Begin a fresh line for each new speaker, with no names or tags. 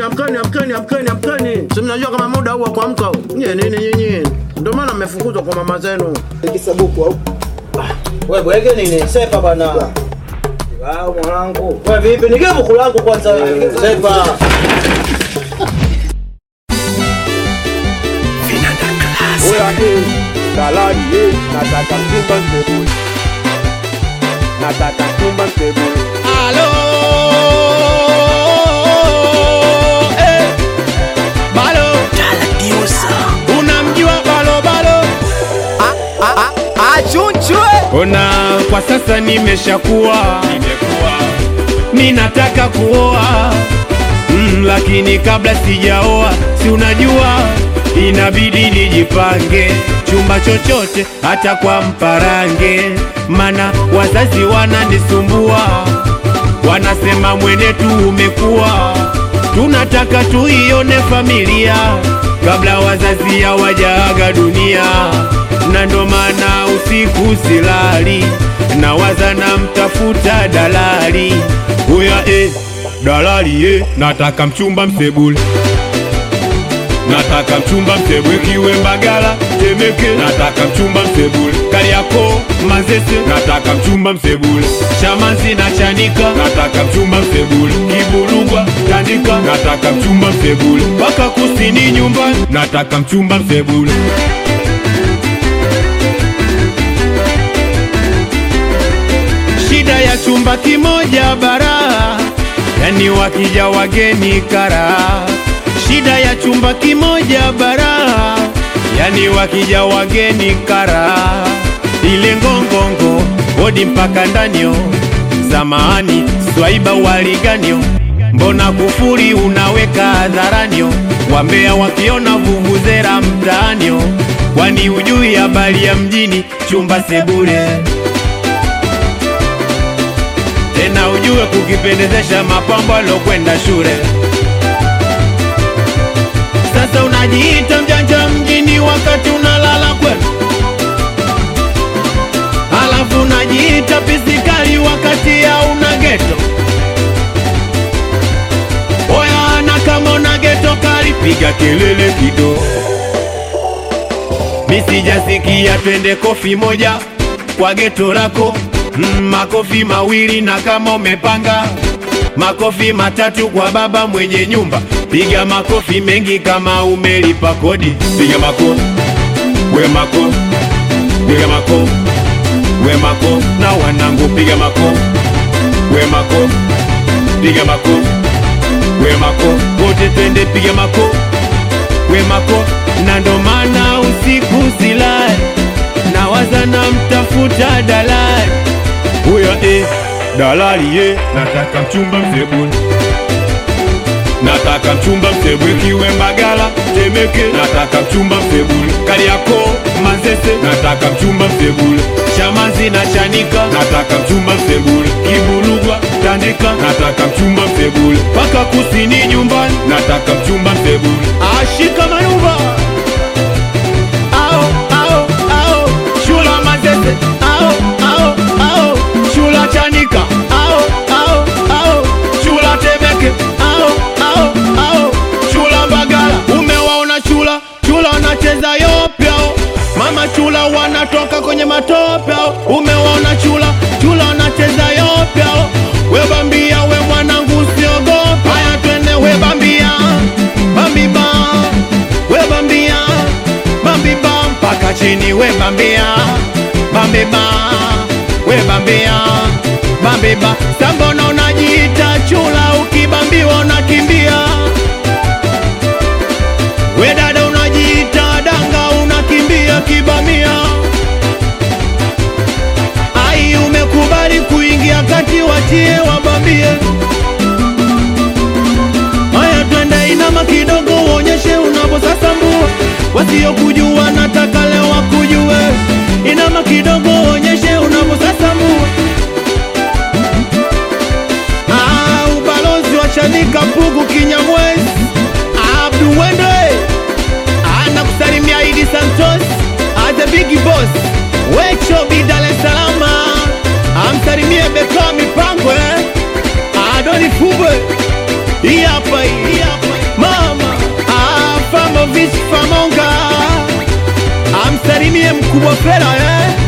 amkeni, amkeni, amkeni, amkeni, amkeni. Si mnajua kama muda huu wa kuamka huu. Nyie nini nyinyi? Ndio maana mmefukuzwa kwa mama zenu.
Kisabuku au?
Wewe bwege nini? Sepa bana. Wao mwanangu. Wewe vipi? Nige buku langu kwanza wewe. Sepa.
Oya eh, dalali eh, nataka mchumba msebule. Nataka mchumba msebule.
Alo, eh, balo, unamjua balo balo? Ona kwa sasa nimeshakuwa, ninataka kuoa mm, lakini kabla sijaoa, si unajua inabidi nijipange chumba chochote, hata kwa mparange, mana wazazi wananisumbua, wanasema mwenetu umekuwa, tunataka tuione familia kabla wazazi hawajaaga dunia, na ndo maana usiku silali, nawaza na mtafuta dalali huya eh, dalali eh, nataka mchumba msebule nataka mchumba msebule kiwe Mbagala Temeke, nataka mchumba msebule Kariakoo Mazese, nataka mchumba msebule Chamazi na Chanika, nataka mchumba msebule Kiburugwa Tandika, nataka mchumba msebule mpaka kusini nyumbani, nataka mchumba msebule shida ya chumba kimoja bara, yani wakija wageni kara. Shida ya chumba kimoja bara, yani wakija wageni kara. Ile ngongongo hodi mpaka ndanio, zamani swaiba waliganio, mbona kufuri unaweka hadharanio, wambea wakiona vuvuzera mtaanio, kwani ujui habari ya mjini chumba sebule tena ujue kukipendezesha mapambo alokwenda shule. Sasa unajiita mjanja mjini wakati unalala kwenu, halafu unajiita pisikali wakati hauna geto. Oya, na kama una geto kali, piga kelele kidogo. Misijasikia twende kofi moja kwa geto lako mm, makofi mawili na kama umepanga makofi matatu kwa baba mwenye nyumba, piga makofi mengi kama umelipa kodi, piga makofi we makofi, piga makofi we makofi, na wanangu piga makofi we makofi, piga makofi we makofi, wote twende piga makofi we makofi, na ndo maana usiku silali nawaza na mtafuta dalali huyo eh, dalali ye, nataka mchumba msebule, nataka mchumba msebule kiwe Mbagala Temeke, nataka mchumba msebule Kariakoo Mazese, nataka mchumba msebule Chamazi na Chanika, nataka mchumba msebule Kiburugwa Tandika, nataka mchumba msebule mpaka kusini nyumbani, nataka mchumba msebule ashika manuva ao ao ao shula Mazese ao ao ao shula Chanika ao ao ao shula Temeke ao ao ao shula Mbagala umewaona chula chula wanacheza yopyao mama chula wanatoka kwenye matopyao umewaona chula chula wanacheza yopyao we bambia we mwanangu usiogopa haya twende we bambia bambiba we bambia bambiba mpaka chini we bambia bambiba we bambia bambiba sambona unajiita chula ukibambiwa unakimbia we dada unajiita danga unakimbia kibamia ai umekubali kuingia kati watie wabambie haya twende inama kidogo uonyeshe unavyosasambua wasiokujua nataka leo wakujue inama kidogo uonyeshe unavyosasambua Ah, ubalozi wa Chanika Pugu Kinyamwezi Abdu Wende anakusalimia Idi Santos as the big boss Wecho Bi Dar es Salaam amsalimie Beka Mipango eh? Adoni Fubwe hii hapa hii hapa Ivanovich Famonga amsalimie mkubwa Fela eh?